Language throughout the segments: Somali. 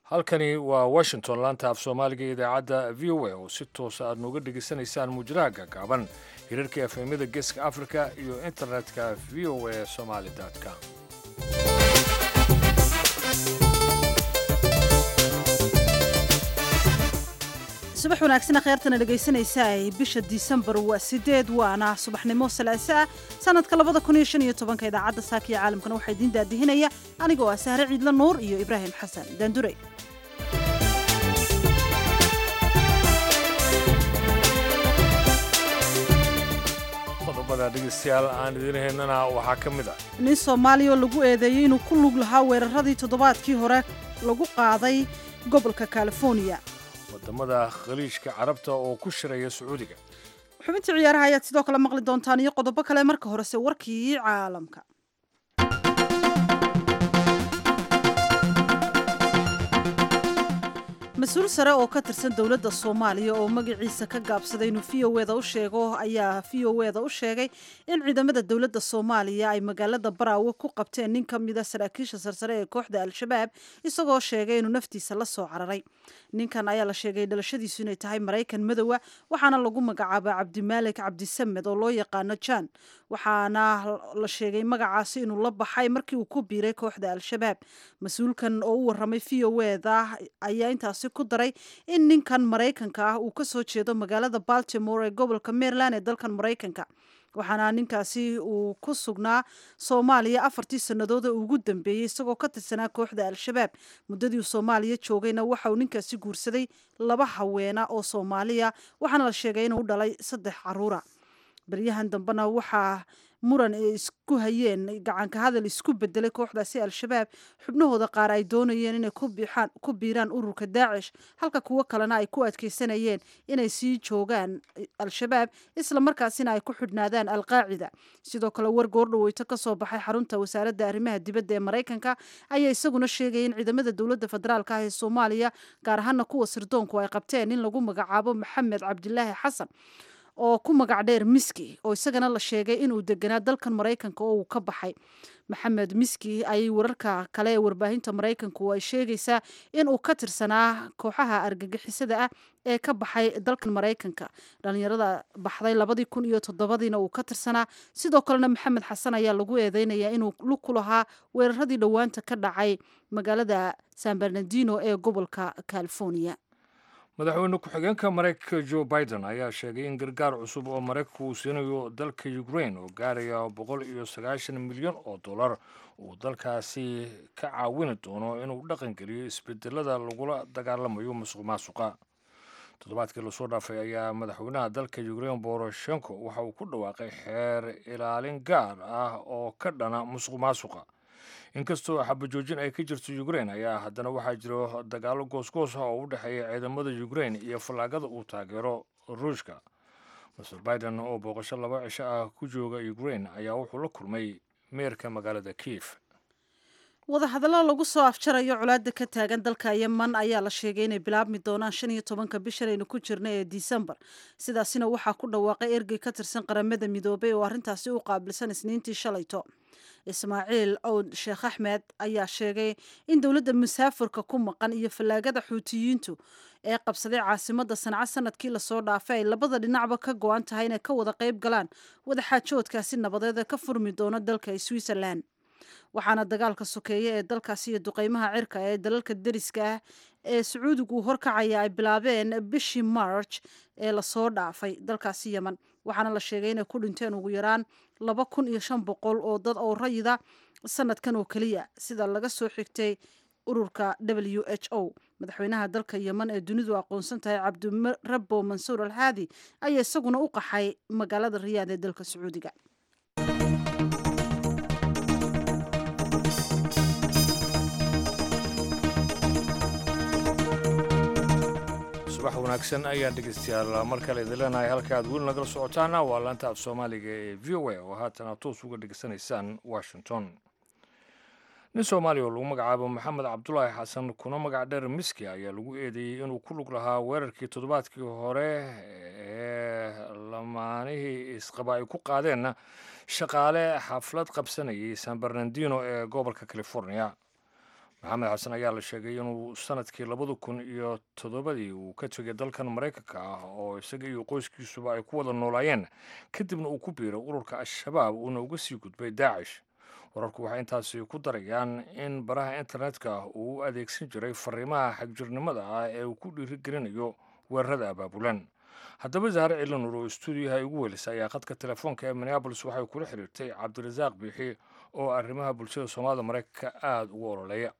halkani waa washington laanta af soomaaliga ee idaacadda v o a oo si toosa aad nooga dhegaysanaysaan muujadaha gaagaaban hirarka efemyada geeska africa iyo internetka v o a somaali com subax wanaagsan kheyrtana dhegaysanaysa ay bisha disembar waa sideed waana subaxnimo salaase ah sanadka labada kun iyo shan iyo tobanka idaacadda saaka iyo caalamkana waxaa idiin daadihinaya anigoo ah sahre ciidla nuur iyo ibraahim xasan daandure qodobada dhegeystayaal aan idiin haynana waxaa ka mid ah nin soomaaliya oo lagu eedeeyey inuu ku lug lahaa weeraradii toddobaadkii hore lagu qaaday gobolka california wadamada khaliijka carabta oo ku shiraya sacuudiga xubintii ciyaaraha ayaad sidoo kale maqli doontaan iyo qodobo kale marka horese warkii caalamka mas-uul sare oo ka tirsan dowladda soomaaliya oo magaciisa ka gaabsaday inuu v o eda u sheego ayaa v o eda u sheegay in ciidamada dowladda soomaaliya ay magaalada baraawe ku qabteen nin ka mida saraakiisha sarsare ee kooxda al-shabaab isagoo sheegay inuu naftiisa la soo cararay ninkan ayaa la sheegay dhalashadiisu inay tahay maraykan madowa waxaana lagu magacaabaa cabdimaalik cabdisamed oo loo yaqaano jan waxaana la sheegay magacaasi inuu la baxay markii uu ku biiray kooxda al-shabaab mas-uulkan oo u waramay v o eda ayaa intaasi ku daray in ninkan maraykanka ah uu kasoo jeedo magaalada baltimore ee gobolka maryland ee dalkan maraykanka waxaana ninkaasi uu ku sugnaa soomaaliya afartii sannadood ee ugu dambeeyey isagoo ka tirsanaa kooxda al-shabaab muddadii uu soomaaliya joogayna waxa uu ninkaasi guursaday laba haweena oo soomaaliya waxaana la sheegay inuu u dhalay saddex caruura baryahan dambena waxaa muran ay isku hayeen gacanka hadal isku bedelay kooxdaasi al-shabaab xubnahooda qaar ay doonayeen inay ku biiraan ururka daacish halka kuwo kalena ay ku adkeysanayeen inay sii joogaan al-shabaab isla markaasina ay ku xidhnaadaan alqaacida sidoo kale war goordhaweyto ka soo baxay xarunta wasaaradda arrimaha dibadda ee maraykanka ayaa isaguna sheegaya in ciidamada dowladda federaalka ah ee soomaaliya gaar ahaana kuwa sirdoonku ay qabteen in lagu magacaabo maxamed cabdilaahi xasan oo ku magac dheer miski oo isagana la sheegay inuu deganaa dalkan maraykanka oo uu ka baxay maxamed miski ayay wararka kale ee warbaahinta maraykanku ay sheegaysaa inuu ka tirsanaa kooxaha argagixisada ah ee ka baxay dalkan maraykanka dhalinyarada baxday labadii kun iyo toddobadiina uu ka tirsanaa sidoo kalena maxamed xasan ayaa lagu eedeynayaa inuu lug ku lahaa weeraradii dhowaanta ka dhacay magaalada san bernardino ee gobolka california madaxweyne ku-xigeenka maraykanka joe biden ayaa sheegay in gargaar cusub oo maraykanku uu siinayo dalka ukrain oo gaaraya boqol iyo sagaashan milyan oo dollar uu dalkaasi ka caawini doono inuu dhaqangeliyo isbedelada lagula dagaalamayo musuq maasuqa toddobaadkii lasoo dhaafay ayaa madaxweynaha dalka ukrain boroshenko waxa uu ku dhawaaqay xeer ilaalin gaar ah oo ka dhana musuq maasuqa inkastoo xabajoojin ay ka jirto ukrain ayaa haddana waxaa jiro dagaalo goosgoos ah oo u dhexeeya ciidamada ukrain iyo fallaagada uu taageero ruushka master biden oo booqasho laba cisho ah ku jooga ukrain ayaa wuxuu la kulmay meerka magaalada kiif wadahadallo lagu soo afjarayo colaada ka taagan dalka yeman ayaa la sheegay inay bilaabmi doonaan shan iyo tobanka bishanaynu ku jirna ee disembar sidaasina waxaa ku dhawaaqay ergey ka tirsan qaramada midoobay oo arrintaasi u qaabilsan isniintii shalayto ismaaciil owd sheekh axmed ayaa sheegay in dowladda musaafirka ku maqan iyo fallaagada xuutiyiintu ee qabsaday caasimadda sanca sanadkii lasoo dhaafay ay labada dhinacba ka go-an tahay inay ka wada qayb galaan wadaxaajoodkaasi nabadeed ee ka furmi doono dalka switzerland waxaana dagaalka sokeeye ee dalkaasi iyo duqeymaha cirka ee dalalka deriska ah ee sacuudigu horkacaya ay bilaabeen bishii march ee lasoo dhaafay dalkaasi yeman waxaana la sheegay inay ku dhinteen ugu yaraan laba kun iyo shan boqol oo dad oo rayida sanadkan oo keliya sida laga soo xigtay ururka w h o madaxweynaha dalka yeman ee dunidu aqoonsan tahay cabdirabo mansuur alhaadi ayaa isaguna u qaxay magaalada riyaad ee dalka sacuudiga subax wanaagsan ayaan dhegeystayaal mar kale idin leenahay halka aad weli nagala socotaana waa laanta af soomaaliga ee v o a oo haatana toos uga dhegeysanaysaan washington nin soomaaliya oo lagu magacaabo maxamed cabdulaahi xasan kuna magac dheer miski ayaa lagu eedeeyey inuu ku lug lahaa weerarkii toddobaadkii hore ee lamaanihii isqaba ay ku qaadeenna shaqaale xaflad qabsanayay san bernardino ee gobolka california maxamed xasan ayaa la sheegay inuu sanadkii labada kun iyo toddobadii uu ka tegay dalkan maraykanka ah oo isaga iyo qoyskiisuba ay ku wada noolaayeen kadibna uu ku biiray ururka al-shabaab uuna uga sii gudbay daacish wararku waxay intaasi ku darayaan in baraha internetka uu u adeegsan jiray fariimaha xagjirnimada ah ee uu ku dhiirigelinayo weerarada abaabulan haddaba zahre cilanur oo stuudiyaha ugu welisay ayaa khadka telefoonka ee minneabolis waxay kula xiriirtay cabdirasaaq biixi oo arrimaha bulshada soomaalida maraykanka aada ugu ololeeya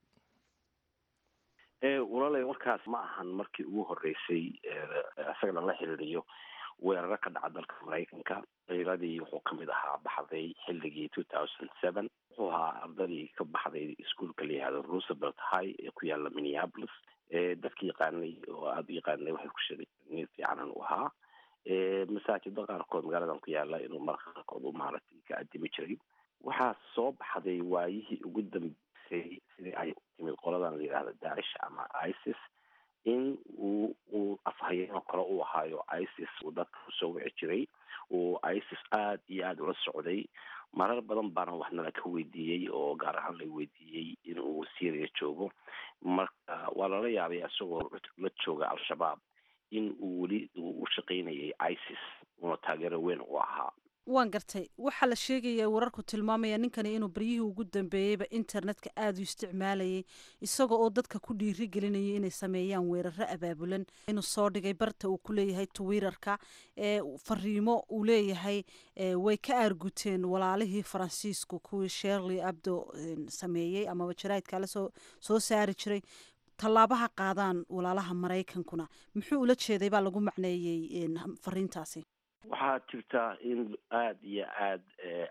walaalay warkaas ma ahan markii ugu horeysay isaga lala xiriiriyo weeraro ka dhaca dalka maraykanka ciiradii wuxuu kamid ahaa baxday xilligii two thousand seven wuxuu ahaa ardadii ka baxday iskuolka la yihahdo roosevelt high ee ku yaala minneapolis dadka yaqaanay oo aada u yaqaanay waxay ku sheegay nin fiicanan u ahaa masaajida qaarkood magaaladan ku yaala inuu marka qaarkood u maaragtay ka adimi jiray waxaa soo baxday waayihii ugu dambeysay sidii ay timid qoladan la yidhahdo daacish ama isis in uu uu afhayeenoo kale u ahaayo isis uu dadka usoo wici jiray uu isis aada iyo aada ula socday marar badan baana waxnala ka weydiiyey oo gaar ahaan la weydiiyey in uu syria joogo marka waa lala yaabay isagoo la jooga al-shabaab in uu weli u shaqaynayay isis una taageero weyn u ahaa waan gartay waxaa la sheegaya wararku tilmaamaya ninkani inuu baryihii ugu dambeeyeyba internetka aada u isticmaalayay isaga oo dadka ku dhiiri gelinayay inay sameeyaan weeraro abaabulan inuu soo dhigay barta uu ku leeyahay twitter-ka ee fariimo uu leeyahay way ka aarguteen walaalihii faransiisku kuwii sherley abdo sameeyey amaba jaraidka la soo soo saari jiray tallaabaha qaadaan walaalaha maraykankuna muxuu ula jeeday baa lagu macneeyey fariintaasi waxaa jirta in aada iyo aada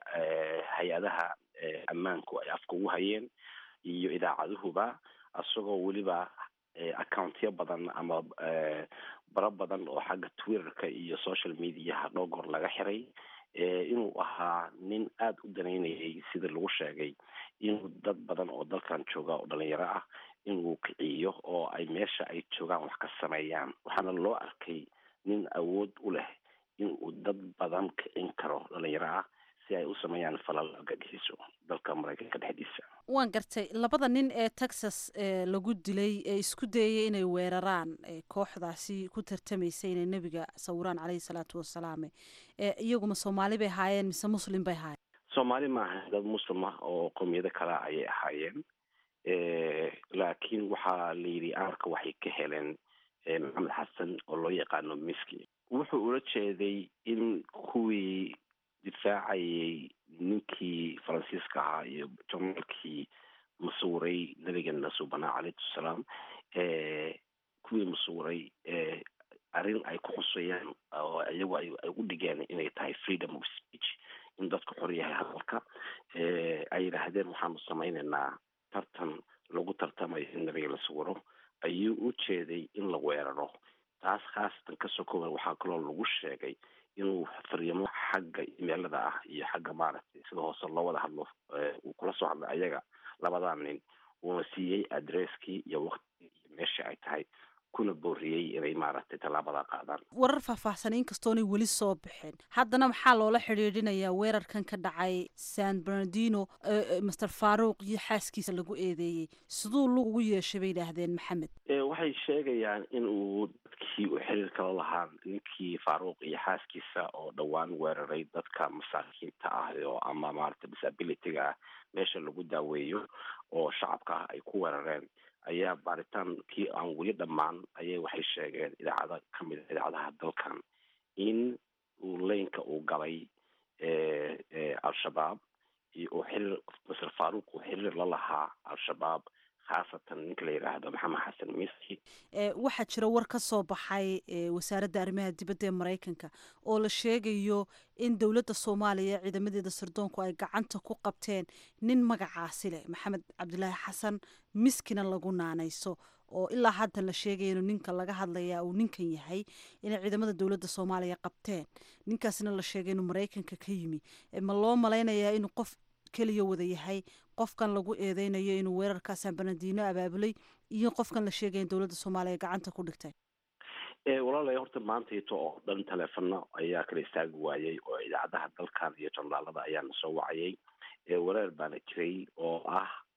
hay-adaha ammaanku ay afka ugu hayeen iyo idaacaduhuba isagoo weliba accountyo badan ama baro badan oo xagga twitterka iyo social mediaha dhowr laga xiray inuu ahaa nin aada u danaynayay sida lagu sheegay inuu dad badan oo dalkan jooga oo dhalinyaro ah inuu kiciyo oo ay meesha ay joogaan wax ka sameeyaan waxaana loo arkay nin awood u leh in uu dad badan kicin karo dhalinyaro ah si ay u sameeyaan falal argagixiso dalka maraykanka dhexdiisa waan gartay labada nin ee texas lagu dilay ee isku dayay inay weeraraan kooxdaasi ku tartamaysa inay nebiga sawiraan caleyhi salaatu wasalaam iyaguma soomaali bay ahaayeen mise muslim bay ahaayeen soomaali maaha dad muslim ah oo qowmiyado kale ayay ahaayeen laakiin waxaa la yidhi amarka waxay ka heleen maxamed xasan oo loo yaqaano miski wuxuu ula jeeday in kuwii difaacayay ninkii faransiiska ahaa iyo jornaalkii masuuray nabigeena subanaa calayhi salaam kuwii masuuray arrin ay ku xusayaan oo iyagu ay u dhigeen inay tahay freedom of speech in dadku xor yahay hadalka ay yidhaahdeen waxaanu samaynaynaa tartan lagu tartamayo in nabiga la sawiro ayuu u jeeday in la weeraro taas khaasatan kasoo kooban waxaa kaloo lagu sheegay inuu fariimo xagga imeelada ah iyo xagga maaragtay sida hoose loo wada hadlo uu kula soo hadlay ayaga labadaa nin uuna siiyey adresskii iyo waktigii iyo meeshii ay tahay kuna booriyey inay maaragtay tallaabada qaadaan warar faahfaahsan inkastoonay weli soo baxeen haddana maxaa loola xidhiidhinayaa weerarkan ka dhacay san bernardino master faruuq iyo xaaskiisa lagu eedeeyey siduu lug ugu yeeshay bay yidhaahdeen maxamed waxay sheegayaan in uu dadkii uu xiriir kala lahaa ninkii faaruuq iyo xaaskiisa oo dhowaan weeraray dadka masaakiinta ah oo ama maaragtay disabilityga ah meesha lagu daaweeyo oo shacabka ah ay ku weerareen ayaa baaritaankii aan weli dhammaan ayay waxay sheegeen idaacada ka mid a idaacadaha dalkan in uu leynka uu galay al-shabaab uu xiriir maser faruuq uu xiriir la lahaa al-shabaab khaasatan ninka la yidhaahdo maxamed xasan miski waxaa jira war ka soo baxay wasaaradda arrimaha dibadda ee maraykanka oo la sheegayo in dowladda soomaaliya ciidamadeeda sirdoonku ay gacanta ku qabteen nin magacaasi leh maxamed cabdilaahi xasan miskina lagu naanayso oo ilaa haddan la sheegaya inuu ninka laga hadlayaa uu ninkan yahay inay ciidamada dowladda soomaaliya qabteen ninkaasna la sheegay inuu maraykanka ka yimi ma loo malaynayaa inuu qof keliya wada yahay qofkan lagu eedeynayo inuu weerarka san bernardino abaabulay iyo qofkan la sheegaya in dowladda soomaaliya gacanta ku dhigtay walaalay horta maantayto oo dhan taleefano ayaa kala istaagi waayey oo idaacadaha dalkan iyo janlaalada ayaana soo wacayay wareer baana jiray oo ah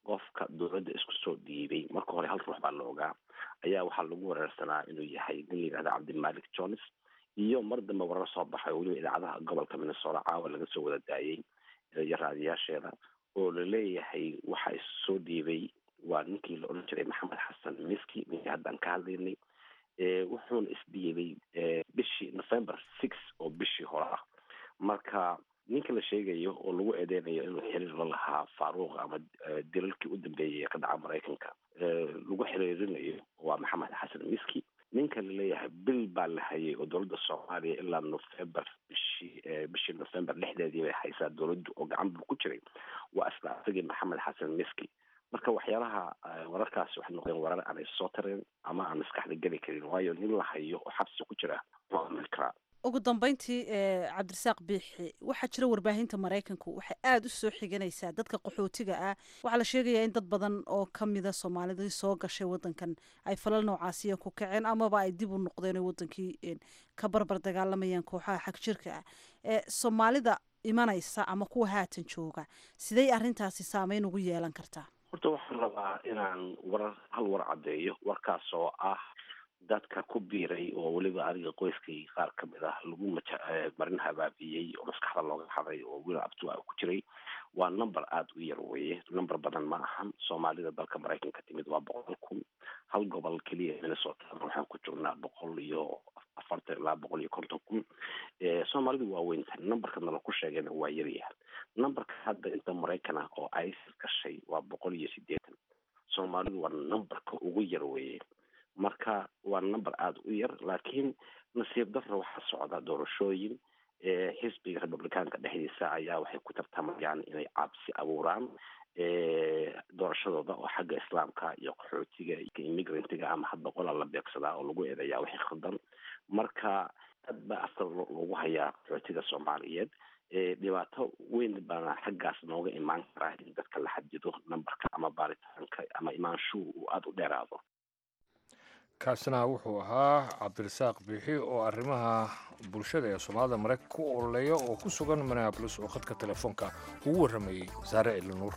qofka dowladda isku soo dhiibay marka hore hal ruux baa la ogaa ayaa waxaa lagu wereersanaa inuu yahay nin la yihahda cabdimalik jones iyo mar dambe warar soo baxay oo weliba idaacadaha gobolka minnesota caawa laga soo wada daayay iyo raadiyaasheeda oo laleeyahay waxa issoo dhiibay waa ninkii la odhan jiray maxamed xasan miski ninkii haddaan ka hadlaynay wuxuuna isdhiibay bishii november six oo bishii hore ah marka ninka la sheegayo oo lagu eedeynayo inuu xiriir la lahaa faaruuq ama dilalkii u dambeeyay ee ka dhaca maraykanka lagu xiriirinayo waa maxamed xasan miski ninka laleeyahay bil baa la hayay oo dowladda soomaaliya ilaa november bishii bishii november lixdeedii bay haysaa dowladdu oo gacan buu ku jiray waa isla asagii maxamed xasan miski marka waxyaalaha wararkaasi waxay noqdeen warar aanay soo tareen ama aan maskaxda geli karin waayo nin la hayo oo xabsi ku jira waa amil karaa ugu dambeyntii cabdirasaaq biixi waxaa jira warbaahinta maraykanku waxay aada u soo xiganaysaa dadka qaxootiga ah waxaa la sheegayaa in dad badan oo kamida soomaalidii soo gashay wadankan ay falal noocaasiya ku kaceen amaba ay dib u noqdeen oo wadankii ka barbar dagaalamayaan kooxaha xag jirka ah soomaalida imanaysa ama kuwa haatan jooga sidey arrintaasi saameyn ugu yeelan kartaa horta waxaan rabaa inaan warar hal war caddeeyo warkaas oo ah dadka ku biiray oo weliba adiga qoyskay qaar ka mid ah lagu maja marin habaabiyey oo maskaxda looga xaday oo wiil abtua ku jiray waa number aada u yar weeye number badan ma ahan soomaalida dalka maraykanka timid waa boqol kun hal gobol keliya minnesota waxaan ku joognaa boqol iyo afartan ilaa boqol iyo konton kun soomaalidu waa weyntahay numberka nala ku sheegayna waa yaryahay numberka hadda inta maraykan ah oo isis gashay waa boqol iyo sideetan soomaalidu waa numberka ugu yar weeye marka waa number aada u yar laakiin nasiib darra waxaa socda doorashooyin xisbiga republicaanka dhexdiisa ayaa waxay ku tartamayaan inay cabsi abuuraan doorashadooda oo xagga islaamka iyo qaxootiga iyo immigrantga ama hadba qolaa la beegsadaa oo lagu eedeeyaa waxay khaldan marka dad baa afkar lagu hayaa qaxootiga soomaaliyeed dhibaato weyn baana xaggaas nooga imaan karaa in dadka la xadido numberka ama baaritaanka ama imaanshuhu uu aada u dheeraado kaasina wuxuu ahaa cabdirasaaq biixi oo arrimaha bulshada ee soomaalida maraykanka ku ololeeya oo ku sugan minneabolis oo khadka telefoonka ugu warramayey saare elinuur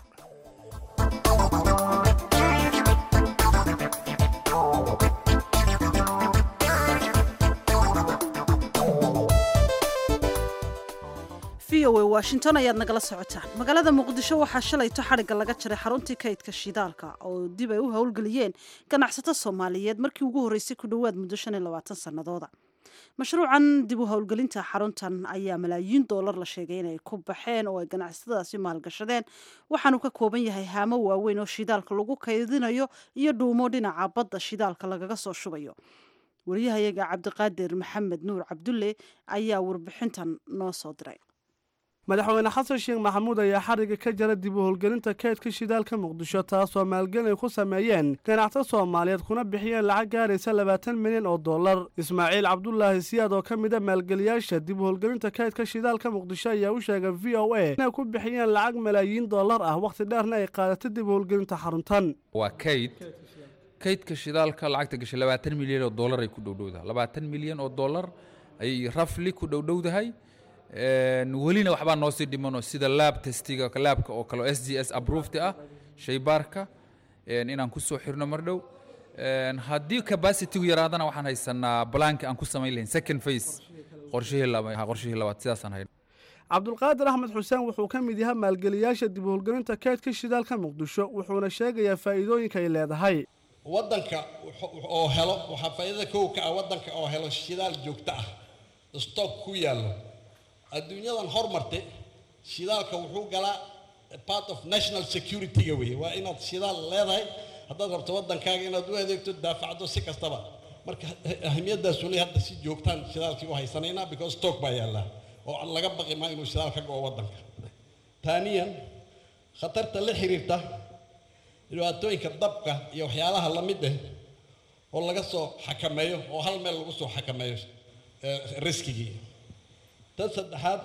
v o a washington ayaad nagala socotaan magaalada muqdisho waxaa shalayto xadhigga laga jaray xaruntii kaydka shidaalka oo dib ay u howlgeliyeen ganacsato soomaaliyeed markii ugu horreysay ku dhowaad muddo shan iyo labaatan sannadooda mashruucan dib u howlgelinta xaruntan ayaa malaayiin doolar la sheegay inay ku baxeen oo ay ganacsatadaasi maalgashadeen waxaanu ka kooban yahay haamo waaweyn oo shidaalka lagu kaydinayo iyo dhuumo dhinaca badda shidaalka lagaga soo shubayo wariyahayaga cabdiqaadir maxamed nuur cabdulle ayaa warbixintan noo soo diray madaxweyne xasan sheekh maxamuud ayaa xariga ka jara dib u howlgelinta kaydka shidaalka muqdisho taasoo maalgelin ay ku sameeyeen ganacsato soomaaliyeed kuna bixiyeen lacag gaaraysa labaatan milyan oo dollar ismaaciil cabdulaahi siyaad oo ka mida maalgeliyaasha dib u howlgelinta kaydka shidaalka muqdisho ayaa u sheegay v o a inay ku bixiyeen lacag malaayiin dollar ah wakhti dheerna ay qaadatay dib u howlgelinta xaruntan waa kayd kaydka shidaalka lacagta gashay labaatan milyan oo dollar ay ku dhowdhowdahay labaatan milyan oo dollar ayay rafli ku dhowdhowdahay welina waxbaa noo sii dhimanoo sida laab testiga laabka oo kale oo s g s approved ah shaybaarka inaan ku soo xirno mar dhow haddii capacitygu yaraadana waxaan haysanaa balaanka aan ku samayn lahayn second face qorshihii laba qorshihii labaad sidaasaan hayn cabdulqaadir axmed xuseen wuxuu ka mid yahay maalgeliyaasha dib u howlgelinta kaydka shidaalka muqdisho wuxuuna sheegayaa faa'iidooyinka ay leedahay waddanka oo helo waxaa faa'iidada kow ka ah waddanka oo helo shidaal joogto ah stock ku yaallo adduunyadan hormartay shidaalka wuxuu galaa part of national security-ga weye waa inaad shidaal leedahay haddaad rabto waddankaaga inaad u adeegto daafacdo si kastaba marka ahmiyadaasu le hadda si joogtaan shidaalkii u haysanaynaa because stock baa yaallaa oo laga baqi maa inuu shidaal ka go'o waddanka taaniyan khatarta la xiriirta dhibaatooyinka dabka iyo waxyaalaha la mid ah oo laga soo xakameeyo oo hal meel lagu soo xakameeyo riskigii tan saddexaad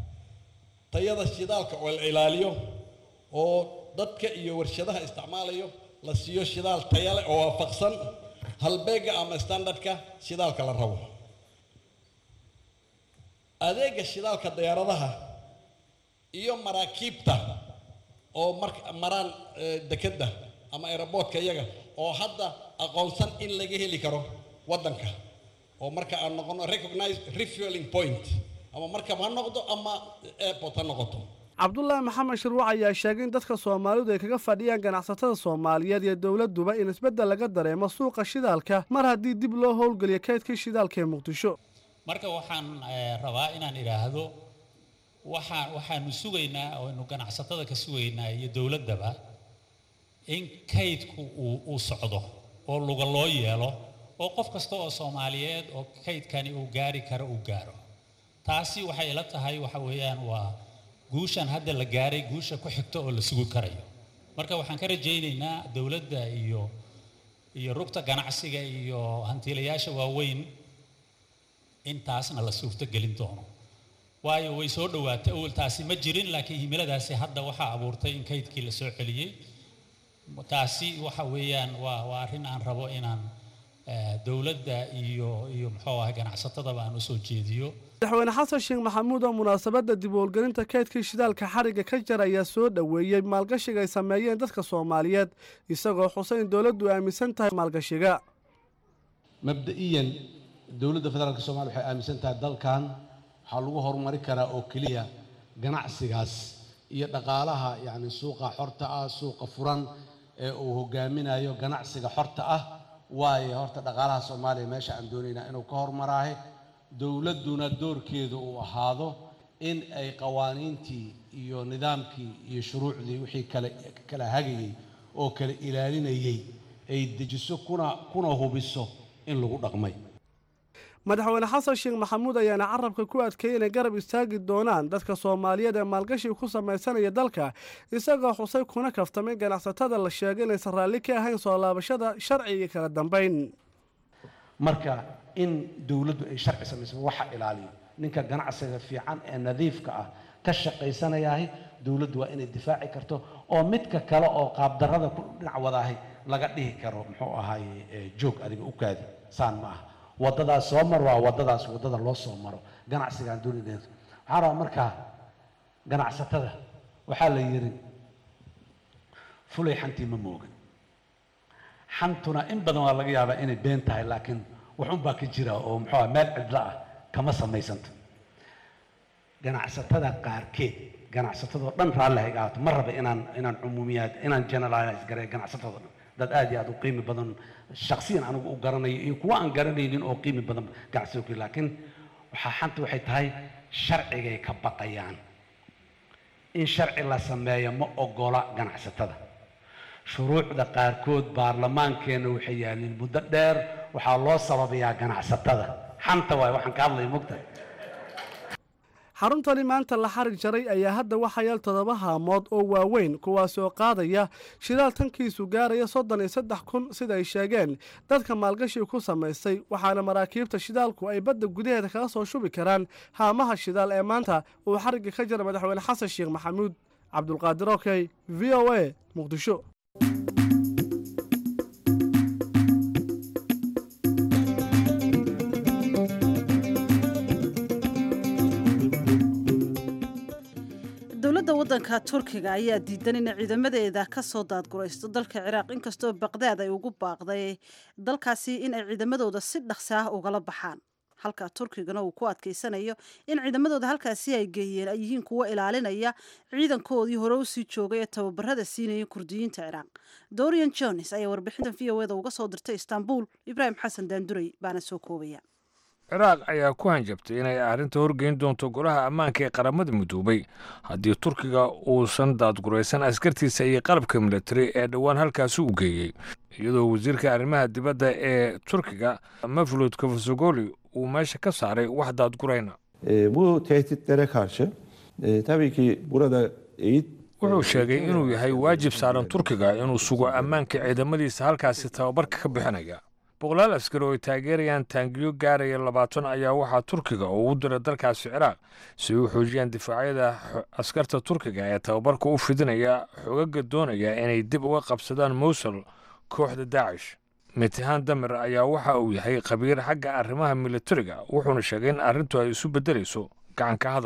tayada shidaalka oo la ilaaliyo oo dadka iyo warshadaha isticmaalayo la siiyo shidaal taya leh oo waafaqsan halbeega ama standardka shidaalka la rabo adeega shidaalka diyaaradaha iyo maraakiibta oo marka maraan dekedda ama aeroboortka iyaga oo hadda aqoonsan in laga heli karo waddanka oo marka aan noqono recognize refueling point ama markab ha noqdo ama airport ha noqoto cabdulaahi maxamed shirwac ayaa sheegay in dadka soomaalidu ay kaga fadhiyaan ganacsatada soomaaliyeed iyo dowladduba in isbeddel laga dareemo suuqa shidaalka mar haddii dib loo howlgeliyo kaydkii shidaalka ee muqdisho marka waxaan rabaa inaan idhaahdo waxaan waxaanu sugaynaa ooaynu ganacsatada ka sugaynaa iyo dowladdaba in kaydku uu uu socdo oo luga loo yeelo oo qof kasta oo soomaaliyeed oo kaydkani uu gaari karo uu gaaro taasi waxay ila tahay waxa weeyaan waa guushan hadda la gaaray guusha ku xigta oo la sugi karayo marka waxaan ka rajaynaynaa dowladda iyo iyo rugta ganacsiga iyo hantiilayaasha waaweyn in taasna la suurtogelin doono waayo way soo dhowaatay awal taasi ma jirin laakiin himiladaasi hadda waxaa abuurtay in kaydkii la soo celiyey taasi waxa weeyaan waa waa arrin aan rabo inaan dowladda iyo iyo muxuu ahay ganacsatadaba aan usoo jeediyo madaxweyne xasan sheekh maxamuud oo munaasabadda dib u howlgelinta kaydkii shidaalka xarigga ka jar ayaa soo dhoweeyey maalgashiga ay sameeyeen dadka soomaaliyeed isagoo xusay in dowladdu aaminsan tahay maalgashiga mabda'iyan dowladda federaalka soomaliya waxay aaminsan tahay dalkan waxaa lagu horumari karaa oo keliya ganacsigaas iyo dhaqaalaha yacni suuqa xorta ah suuqa furan ee uu hogaaminayo ganacsiga xorta ah waayo horta dhaqaalaha soomaaliya meesha aan doonaynaa inuu ka hormaraahe dowladduna doorkeedu uu ahaado in ay qawaaniintii iyo nidaamkii iyo shuruucdii wixii kale kala hagayey oo kala ilaalinayey ay dejiso kuna kuna hubiso in lagu dhaqmay madaxweyne xasan sheekh maxamuud ayaana carabka ku adkeeyey inay garab istaagi doonaan dadka soomaaliyeed ee maalgashi ku samaysanaya dalka isagoo xusay kuna kaftamay ganacsatada la sheegay inaysan raalli ka ahayn soo laabashada sharci iyo kala dambayn marka in dowladdu ay sharci samayso waxa ilaaliyo ninka ganacsiga fiican ee nadiifka ah ka shaqaysanayahay dowladdu waa inay difaaci karto oo midka kale oo qaabdarrada ku dhinac wadaahay laga dhihi karo muxuu ahaaye joog adiga u kaadi saan ma aha waddadaas soo mar waa waddadaas waddada loo soo maro ganacsigaan doonideedu waxaan rabaa markaa ganacsatada waxaa la yidhi fulay xantii ma moogan xantuna in badan waa laga yaabaa inay been tahay laakiin waxun baa ka jira oo muxuu ah meel cidlo ah kama samaysanto ganacsatada qaarkeed ganacsatadoo dhan raalli hay ahaato ma raba inaan inaan cumuumiyaad inaan generalize gareeyo ganacsatadoo dhan dad aad iyo aad u qiimi badan shaksiyan anigu u garanayo iyo kuwa aan garanaynin oo qiimi badan ganacsiga ku laakiin waxaa xanta waxay tahay sharcigay ka baqayaan in sharci la sameeyo ma ogola ganacsatada shuruucda qaarkood baarlamaankeenna waxay yaalliin muddo dheer waxaa loo sababayaa ganacsatada xanta waay waxaan ka hadlaya mogtahay xaruntani maanta la xarig jaray ayaa hadda waxaa yaal toddoba haamood oo waaweyn kuwaasi oo qaadaya shidaal tankiisu gaaraya soddon iyo saddex kun sida ay sheegeen dadka maalgashiga ku samaystay waxaana maraakiibta shidaalku ay badda gudaheeda kaga soo shubi karaan haamaha shidaal ee maanta uu xarigga ka jira madaxweyne xasan sheekh maxamuud cabdulqaadir okey v o a muqdisho dowladda waddanka turkiga ayaa diidan inay ciidamadeeda ka soo daadguraysto dalka ciraaq inkastoo baqdaad ay ugu baaqday dalkaasi in ay ciidamadooda si dhaqsi ah ugala baxaan halka turkigana uu ku adkaysanayo in ciidamadooda halkaasi ay geeyeen ay yihiin kuwo ilaalinaya ciidankoodii hore usii joogay ee tababarada siinaya kurdiyiinta ciraaq dorian jones ayaa warbixintan v o eda uga soo dirtay istanbul ibraahim xasan daanduray baana soo koobaya ciraaq ayaa ku hanjabtay inay arrinta horgeyn doonto golaha ammaanka ee qaramada midoobay haddii turkiga uusan daadguraysan askartiisa iyo qalabka militari ee dhowaan halkaasi u geeyey iyadoo wasiirka arrimaha dibadda ee turkiga maflud kafasogoli uu meesha ka saaray wax daadgurayna E, bu tehditlere karşı e, tabii ki burada eğit wuxuu sheegay inuu yahay waajib saaran turkiga inuu sugo ammaanka ciidamadiisa halkaasi tababarka ka bixinaya boqolaal askari oo ay taageerayaan taangiyo gaaraya labaatan ayaa waxaa turkiga oo u dira dalkaasi ciraaq si ay u xoojiyaan difaacyada xo- askarta turkiga ee tababarka u fidinaya xogaga doonaya inay dib uga qabsadaan mowsul kooxda daacish mitihaan damir ayaa waxa uu yahay khabiir xagga arrimaha militariga wuxuuna sheegay in arrintu ay isu beddelayso gacanka hadal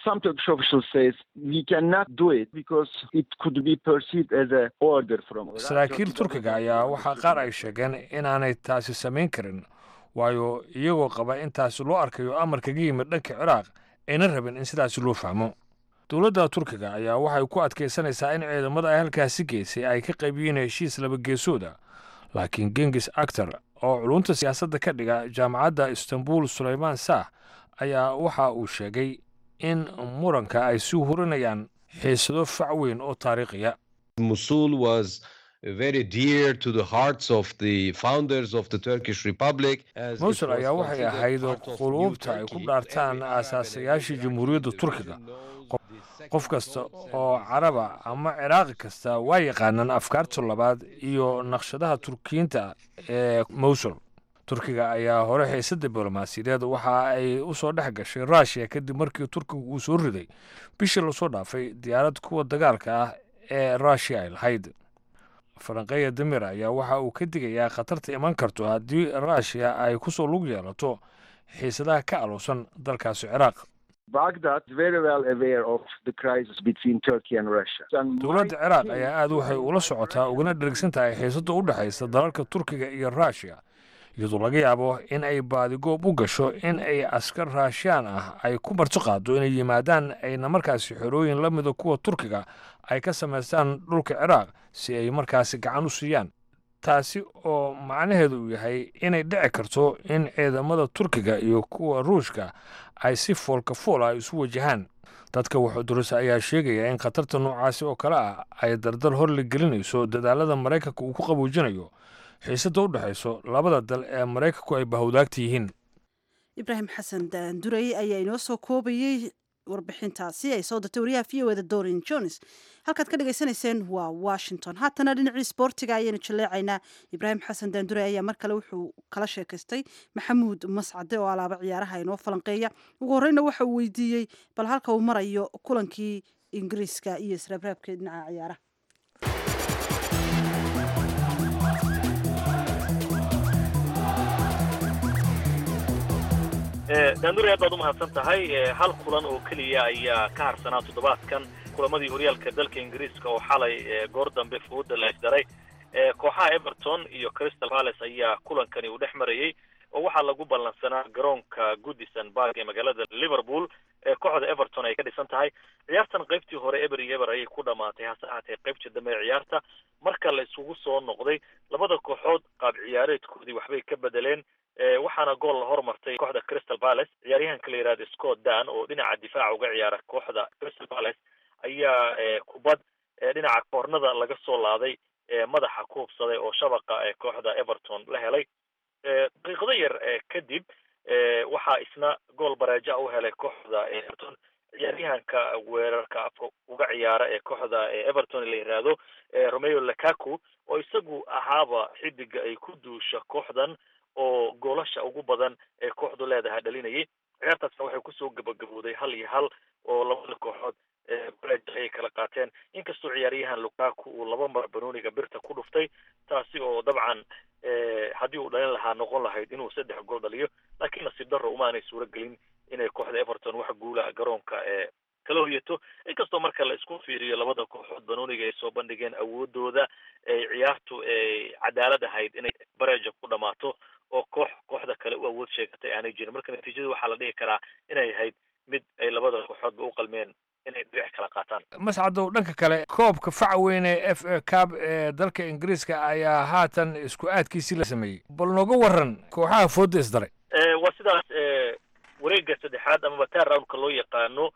some Turkish officials says we cannot do it because it could be perceived as a order from saraakiil turkiga ayaa waxaa qaar ay sheegeen inaanay taasi samayn karin waayo iyagoo qaba in taasi loo arkayo amar kaga yimid dhanka ciraaq ayna rabin in sidaasi loo fahmo dowladda turkiga ayaa waxay ku adkaysanaysaa in ciidamada ay halkaasi geysay ay ka qaybiyeen heshiis labageesooda laakiin gengis actor oo culunta siyaasadda ka dhiga jaamacadda istanbul sulaymaan saah ayaa waxa uu sheegay in muranka ay sii hurinayaan xiisado fac weyn oo taariikhiya Mosul was very dear to the hearts of the founders of the Turkish Republic. as it mowsul was ayaa waxay considered ahayd part of quluubta New ay ku Turkey. dhaartaan Every aasaasayaashii jamhuuriyadda turkiga Qof- qof kasta oo caraba ama ciraaqi kasta waa yaqaanaan afkaarta labaad iyo naqshadaha turkiyiinta ee mowsul turkiga ayaa hore xiise diblomaasiyadeed waxa ay u soo dhex gashay ruushiya kadib markii turkigu uu soo riday bishii lasoo dhaafay diyaarad kuwa dagaalka ah ee ruushiya ay lahayd faranqeeya damir ayaa waxa uu ka digayaa khatarta iman karto haddii ruushiya ay kusoo lug yeelato xiisadaha ka aluusan dalkaasi ciraaq Baghdad is very well aware of the crisis between Turkey and Russia. And dowladda ciraaq ayaa aad waxay ula socotaa ugana dhergsan tahay xiisada u dhexaysa dalalka turkiga iyo ruushiya iyadoo laga yaabo in ay baadigoob u gasho in ay askar raashiyaan ah ay ku marti qaado inay yimaadaan ayna markaasi xerooyin la mida kuwa turkiga ay ka samaystaan dhulka ciraaq si ay markaasi gacan u siiyaan taasi oo macnaheedu uu yahay inay dhici karto in ciidamada turkiga iyo kuwa ruushka ay si foolka fool ah isu wajahaan dadka waxudurisa ayaa sheegaya in khatarta noocaasi oo kale ah ay dardar horli gelinayso dadaalada maraykanka uu ku qaboojinayo xiisada u dhexayso labada dal ee maraykanku ay bahowdaagta yihiin ibraahim xasan daanduray ayaa inoo soo koobayey warbixintaasi ay soo dirtay wariyaha v o eda dorin jones halkaad ka dhagaysanayseen waa washington haatana dhinacii sboortiga ayaynu jaleecaynaa ibraahim xasan daanduray ayaa mar kale wuxuu kala sheekaystay maxamuud mascade oo alaaba ciyaaraha inoo falanqeeya ugu horeyna waxa uu weydiiyey bal halka uu marayo kulankii ingiriiska iyo israabraabka dhinaca ciyaaraha daanduray aad baad u mahadsan tahay hal kulan oo keliya ayaa ka harsanaa toddobaadkan kulamadii horyaalka dalka ingiriiska oo xalay goor dambe fooda la isdaray kooxaha everton iyo crystal palace ayaa kulankani uu dhex marayey oo waxaa lagu ballansanaa garoonka goodison park ee magaalada liverpool ee kooxda everton ay ka dhisan tahay ciyaartan qaybtii hore eber iyo eber ayay ku dhamaatay hase ahaatee qaybtii dambe ee ciyaarta marka la isugu soo noqday labada kooxood qaab ciyaareedkoodii waxbay ka bedeleen waxaana gool la hormartay kooxda crystal palace ciyaaryahanka la yihahda scott dan oo dhinaca difaaca uga ciyaara kooxda crystal palace ayaa kubad dhinaca koornada laga soo laaday madaxa ku hubsaday oo shabaqa kooxda everton la helay daqiiqado yar kadib waxaa isna gool bareeja u helay kooxda everton ciyaaryahanka weerarka afka uga ciyaara ee kooxda everton la yihahdo romeo lakaku oo isagu ahaaba xidiga ay ku duusha kooxdan oo goolasha ugu badan ee kooxdu leedahay dhalinayay ciyaartaasna waxay kusoo gabagabowday hal iyo hal oo labada kooxood bareja ayay kala qaateen inkastoo ciyaaryahan lukaku uu laba mar banooniga birta ku dhuftay taasi oo dabcan haddii uu dhalin lahaa noqon lahayd inuu saddex gool dhaliyo laakiin nasiib darro uma aanay suuro gelin inay kooxda everton wax guula garoonka ee kala hoyato inkastoo marka la isku fiiriyo labada kooxood banooniga ay soo bandhigeen awoodooda ay ciyaartu ay cadaalad ahayd inay bareja ku dhamaato oo koox kooxda kale u awood sheegatay aanay jirin marka natiijada waxaa la dhihi karaa inay ahayd mid ay labada kooxoodba u qalmeen inay dhinac kala qaataan mascadow dhanka kale koobka faca weyn ee f a cab ee dalka ingiriiska ayaa haatan isku aadkiisii la sameeyey bal nooga waran kooxaha fooda isdaray waa sidaas wareega saddexaad amaba tar roundka loo yaqaano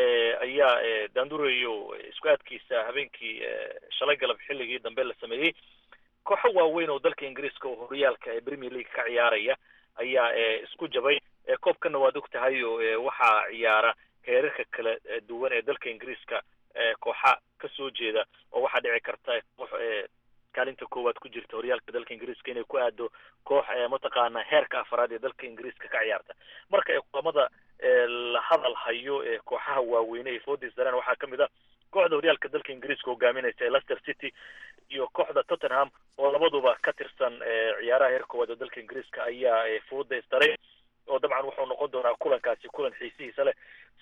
ayaa daandureyo isku aadkiisa habeenkii shalay galab xilligii dambe la sameeyey kooxo waaweyn oo dalka ingiriiska oo horyaalka ee premier league ka ciyaaraya ayaa isku jabay koobkana waad og tahay oo waxaa ciyaara heerarka kala duwan ee dalka ingiriiska kooxa ka soo jeeda oo waxaa dhici karta koox kaalinta koowaad ku jirta horyaalka dalka ingiriiska inay ku aado koox mataqaana heerka afaraad ee dalka ingiriiska ka ciyaarta marka ee kulamada la hadal hayo ee kooxaha waaweyne ay foodis dareen waxaa kamid a kooxda horyaalka dalka ingiriiska hogaaminaysa ee leicester city iyo kooxda tottenham oo labaduba ka tirsan ciyaaraha heer koowaad oo dalka ingiriiska ayaa fooda isdaray oo dabcan wuxuu noqon doonaa kulankaasi kulan xiisihiisa leh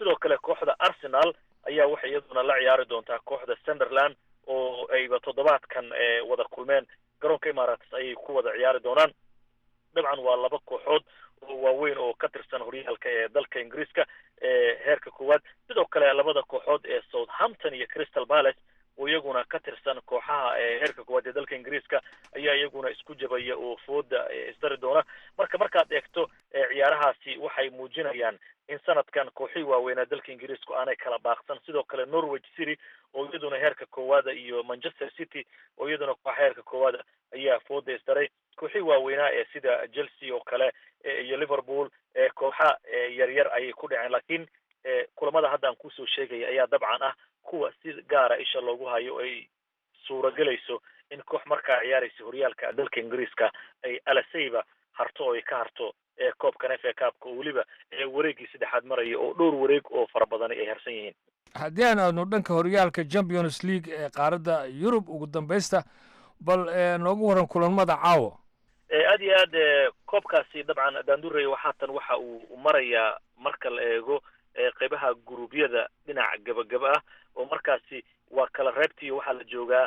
sidoo kale kooxda arsenal ayaa waxay iyaduna la ciyaari doontaa kooxda sunderland oo ayba toddobaadkan wada kulmeen garoonka imarates ayay ku wada ciyaari doonaan dabcan waa laba kooxood oo waaweyn oo ka tirsan horyaalka ee dalka ingiriiska ee heerka koowaad sidoo kale labada kooxood ee southampton iyo crystal palace oo iyaguna ka tirsan kooxaha heerka koowaad ee dalka ingiriiska ayaa iyaguna isku jabaya oo fooda isdari doona marka markaad eegto ciyaarahaasi waxay muujinayaan in sanadkan kooxihii waaweynaa dalka ingiriisku aanay kala baaqsan sidoo kale norwich city oo iyaduna heerka koowaada iyo manchester city oo iyaduna kooxa heerka koowaada ayaa fooda isdaray kooxihii waaweynaa ee sida chelsea oo kale iyo liverpool kooxa yaryar ayay ku dhaceen laakiin kulamada hadda aan kusoo sheegaya ayaa dabcan ah kuwa si gaara isha loogu hayo ay suuragelayso in koox markaa ciyaaraysa horyaalka dalka ingiriiska ay alasayba harto oo ay ka harto koobkan f a kaabka oo weliba wareeggii saddexaad maraya oo dhowr wareeg oo fara badani ay harsan yihiin haddii aan aadno dhanka horyaalka champions league ee qaaradda yurub ugu dambaysta bal noogu waran kulamada caawa aad iyo aad koobkaasi dabcan daandurey haatan waxa uu marayaa marka la eego qeybaha guruubyada dhinaca gabagaba ah oo markaasi waa kala reebtii waxaa la joogaa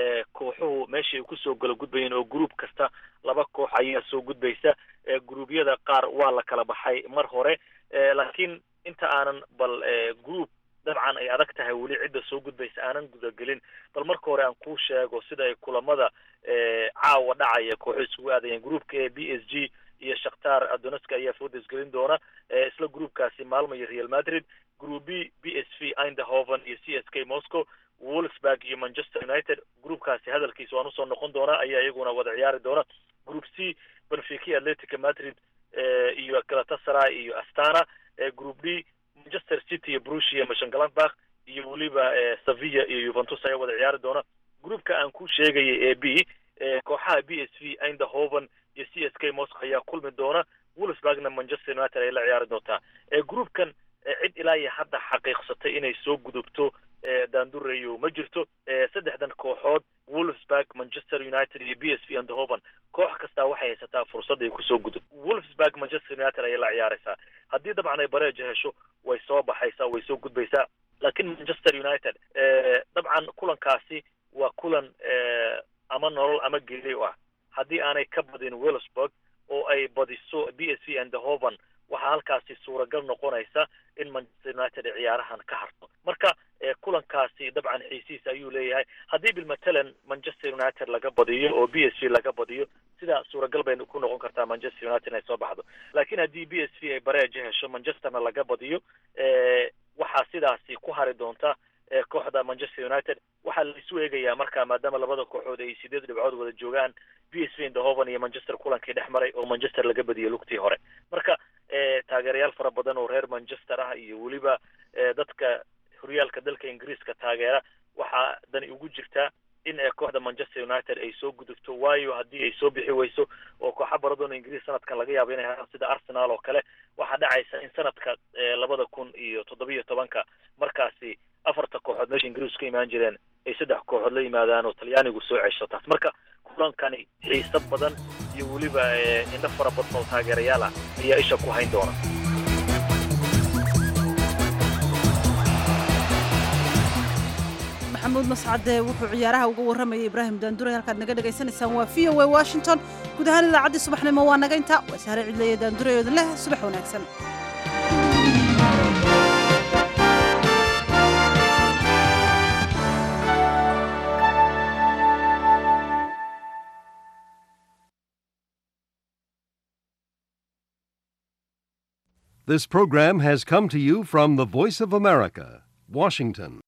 kooxuhu meeshay kusoo gala gudbayeen oo gruub kasta laba koox ayaa soo gudbaysa gruubyada qaar waa la kala baxay mar hore laakiin inta aanan bal group dabcan ay adag tahay weli cidda soo gudbaysa aanan gudagelin bal marka hore aan kuu sheego sida ay kulamada caawa dhacaya kooxo isugu aadayeen groupka e b s g iyo shakhtar adoneska ayaa fooda isgelin doona isla groupkaasi maalmo iyo real madrid group b b s v eindhoven iyo c s k moscow wolfsburg iyo manchester united groupkaasi hadalkiisa waan usoo noqon doonaa ayaa iyaguna wada ciyaari doona group c benfica atletica madrid iyo galatasaray iyo astana group d manchester city iyo brusia mashangladbach iyo weliba sevilla iyo juventus ayaa wada ciyaari doona groupka aan ku sheegayay ee b kooxaha b s v eindhoven iyo c s k moscow ayaa kulmi doona wolfsburgna manchester united ayay la ciyaari doontaa groupkan cid ilaa iyo hadda xaqiiqsatay inay soo gudubto daandureyo ma jirto saddexdan kooxood wolfsburg manchester united iyo b s v eindhoven koox kastaa waxay haysataa fursad ay kusoo gudub wolfsburg manchester united ayay la ciyaaraysaa haddii dabcan ay bareeja hesho way soo baxaysaa way soo gudbaysaa laakiin manchester united dabcan kulankaasi waa kulan ama nolol ama geeli u ah haddii aanay ka badin wolfsburg oo ay badiso b s v eindhoven waxaa halkaasi suuragal noqonaysa in manchester united ay ciyaarahan ka harto marka kulankaasi dabcan xiisihiisa ayuu leeyahay haddii bilmatalan manchester united laga badiyo oo b s v laga badiyo sidaa suuragal bay ku noqon kartaa manchester united inay soo baxdo laakiin haddii b s v ay bareeja hesho manchesterna laga badiyo waxaa sidaasi ku hari doonta kooxda manchester united waxaa la isu eegayaa marka maadaama labada kooxood ay sideed dhibcood wada joogaan b s v eindhoven iyo manchester kulankii dhex maray oo manchester laga badiyay lugtii hore marka taageerayaal fara badan oo reer manchester ah iyo weliba dadka horyaalka dalka ingiriiska taageera waxaa dani ugu jirtaa in kooxda manchester united ay soo gudubto waayo haddii ay soo bixi weyso oo kooxa baradoon ingiriis sanadkan laga yaabo inay haaan sida arsenal oo kale waxaa dhacaysa in sanadka labada kun iyo toddobiyo tobanka markaasi afarta kooxood meesha ingiriisku ka imaan jireen ay saddex kooxood la yimaadaan oo talyaanigu soo cesho taas marka kulankani xiisad badan iyo weliba indho fara badan oo taageerayaal ah ayaa isha ku hayn doona maxamuud mascade wuxuu ciyaaraha uga warramayay ibraahim daanduray halkaad naga dhagaysanaysaan waa v o a washington guud ahaan idaacaddii subaxnimo waa naga inta waa sahre cidleeya daanduray oodin leh subax wanaagsan This program has come to you from the Voice of America, Washington.